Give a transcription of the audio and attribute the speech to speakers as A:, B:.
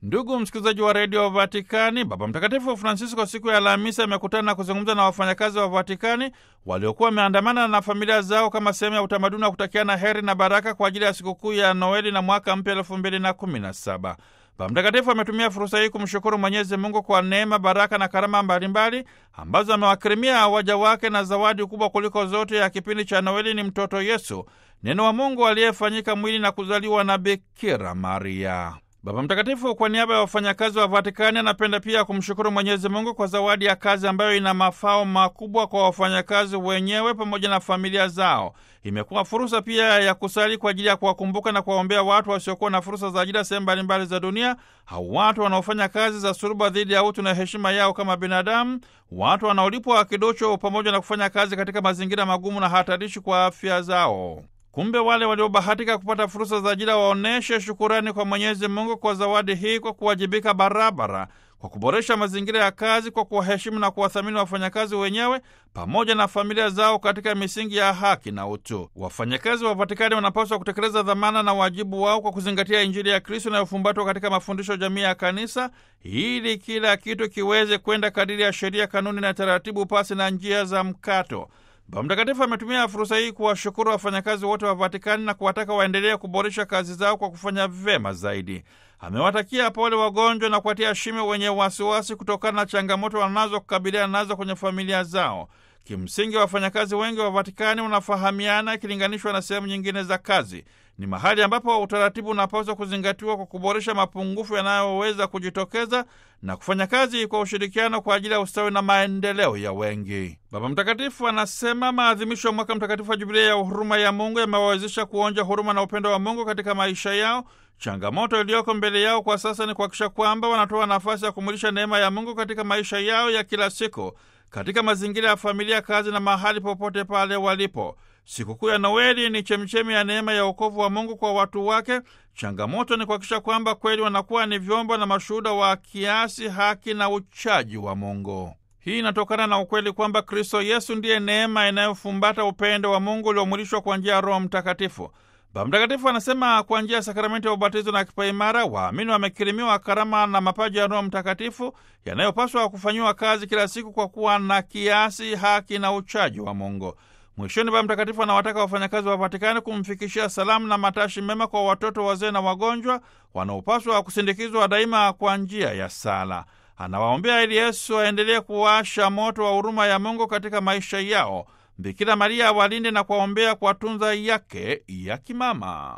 A: Ndugu msikilizaji wa redio Vatikani, Baba Mtakatifu Francisco siku ya Alhamisi amekutana na kuzungumza na wafanyakazi wa Vatikani waliokuwa wameandamana na familia zao kama sehemu ya utamaduni wa kutakiana heri na baraka kwa ajili ya sikukuu ya Noeli na mwaka mpya elfu mbili na kumi na saba. Baba Mtakatifu ametumia fursa hii kumshukuru Mwenyezi Mungu kwa neema, baraka na karama mbalimbali ambazo amewakirimia waja wake, na zawadi kubwa kuliko zote ya kipindi cha Noeli ni mtoto Yesu, neno wa Mungu aliyefanyika mwili na kuzaliwa na Bikira Maria. Baba Mtakatifu kwa niaba ya wafanyakazi wa Vatikani anapenda pia kumshukuru Mwenyezi Mungu kwa zawadi ya kazi ambayo ina mafao makubwa kwa wafanyakazi wenyewe pamoja na familia zao. Imekuwa fursa pia ya kusali kwa ajili ya kuwakumbuka na kuwaombea watu wasiokuwa na fursa za ajira sehemu mbalimbali za dunia, au watu wanaofanya kazi za suruba dhidi ya utu na heshima yao kama binadamu, watu wanaolipwa kidocho, pamoja na kufanya kazi katika mazingira magumu na hatarishi kwa afya zao. Kumbe wale waliobahatika kupata fursa za ajira waoneshe shukurani kwa Mwenyezi Mungu kwa zawadi hii, kwa kuwajibika barabara, kwa kuboresha mazingira ya kazi, kwa kuwaheshimu na kuwathamini wafanyakazi wenyewe pamoja na familia zao katika misingi ya haki na utu. Wafanyakazi wa Vatikani wanapaswa kutekeleza dhamana na wajibu wao kwa kuzingatia Injili ya Kristo inayofumbatwa katika mafundisho jamii ya Kanisa, ili kila kitu kiweze kwenda kadiri ya sheria, kanuni na taratibu, pasi na njia za mkato. Baba Mtakatifu ametumia fursa hii kuwashukuru wafanyakazi wote wa Vatikani na kuwataka waendelee kuboresha kazi zao kwa kufanya vyema zaidi. Amewatakia pole wagonjwa na kuwatia shime wenye wasiwasi kutokana na changamoto wanazokabiliana nazo kwenye familia zao. Kimsingi, wafanyakazi wengi wa Vatikani wanafahamiana ikilinganishwa na sehemu nyingine za kazi. Ni mahali ambapo utaratibu unapaswa kuzingatiwa kwa kuboresha mapungufu yanayoweza kujitokeza na kufanya kazi kwa ushirikiano kwa ajili ya ustawi na maendeleo ya wengi. Baba Mtakatifu anasema maadhimisho ya mwaka mtakatifu wa Jubilia ya huruma ya Mungu yamewawezesha kuonja huruma na upendo wa Mungu katika maisha yao. Changamoto iliyoko mbele yao kwa sasa ni kuhakikisha kwamba wanatoa nafasi ya kumulisha neema ya Mungu katika maisha yao ya kila siku, katika mazingira ya familia, kazi na mahali popote pale walipo. Sikukuu ya Noeli ni chemchemi ya neema ya wokovu wa Mungu kwa watu wake. Changamoto ni kuhakikisha kwamba kweli wanakuwa ni vyombo na mashuhuda wa kiasi, haki na uchaji wa Mungu. Hii inatokana na ukweli kwamba Kristo Yesu ndiye neema inayofumbata upendo wa Mungu uliomwilishwa kwa njia ya Roho Mtakatifu. Baba Mtakatifu anasema kwa njia ya sakramenti ya ubatizo na kipaimara, waamini wamekirimiwa karama na mapaji ya Roho Mtakatifu yanayopaswa kufanyiwa kazi kila siku kwa kuwa na kiasi, haki na uchaji wa Mungu. Mwishoni, Baba Mtakatifu anawataka wafanyakazi wa Vatikani kumfikishia salamu na matashi mema kwa watoto, wazee na wagonjwa wanaopaswa kusindikizwa daima kwa njia ya sala. Anawaombea ili Yesu aendelee kuwasha moto wa huruma ya Mungu katika maisha yao. Bikira Maria awalinde na kuwaombea kwa tunza yake ya kimama.